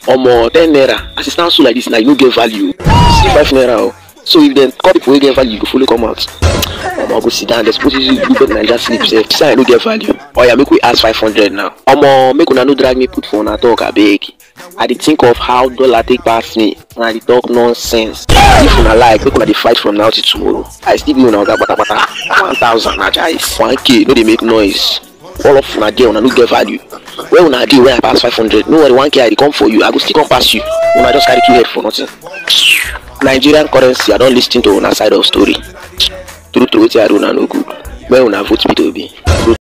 omo ten naira as e stand so like this na you no get value see five naira o so if dem call people wey get value you go follow come out omo go sit down dem suppose use you do better naija sleep sef say i no get value oya make we ask five hundred now omo make una no drag me put for una talk abeg i dey think of how dollar take pass me and i dey talk nonsense if una like make una dey fight from now till tomorrow i still be una oga patapata one thousand na jais one k no dey make noise all of una there una no get value where una dey when i pass five hundred no worry one k i dey come for you i go still come pass you una just carry two head for nothing nigerian currency i don lis ten to una side of story true true wetin i do una no good when una vote peter obi